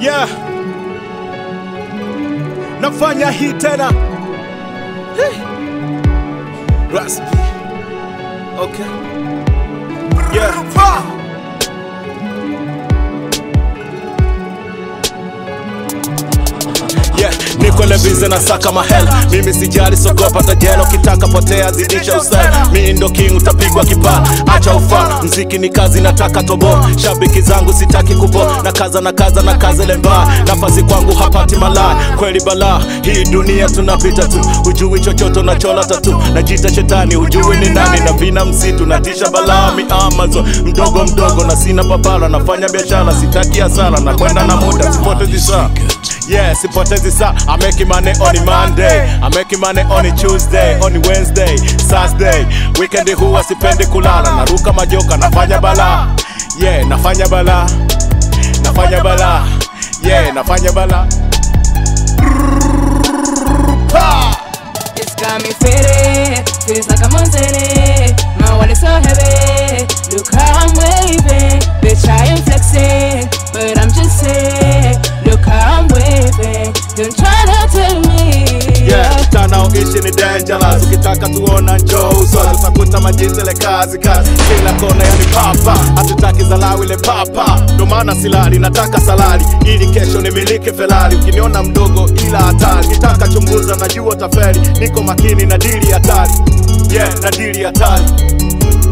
yeah. Nafanya hii tena Hey. Raspi Okay Yeah Yeah, niko lebize na saka mahel mimi sijali sogopa tajelo kitaka potea zidisha usel mi ndo king utapigwa kipala acha ufa mziki ni kazi nataka tobo shabiki zangu sitaki kubo na kaza na kaza na kaza lemba nafasi kwangu hapati malaya kweli bala hii dunia tunapita tu hujui chochote unachola tatu najita shetani hujui ni nani na vina msitu natisha balaa mi amazon mdogo mdogo na sina papala nafanya biashara sitaki hasara na kwenda na muda sipotezi saa Yeah, sipotezi saa I make money on a Monday I make money on a Tuesday On a Wednesday, Thursday Weekend huwa sipendi kulala Naruka majoka, nafanya bala Yeah, nafanya bala Nafanya bala Yeah, nafanya bala It's got me faded, feels like I'm on Zeddy. My wallet's so heavy, look how I'm waving. Bitch, I am flexing, but I'm just saying, look how I'm waving. Don't try to tell me. Yeah, tanaoishi ni dangerous ukitaka tuona njoo usoni utakuta majizele kazi kazi kila kona yani papa hatutaki zalau ile papa ndo maana silali nataka salari ili kesho nimiliki felari ukiniona mdogo ila hatari nitaka chunguza najua taferi niko makini na dili hatari yeah na dili hatari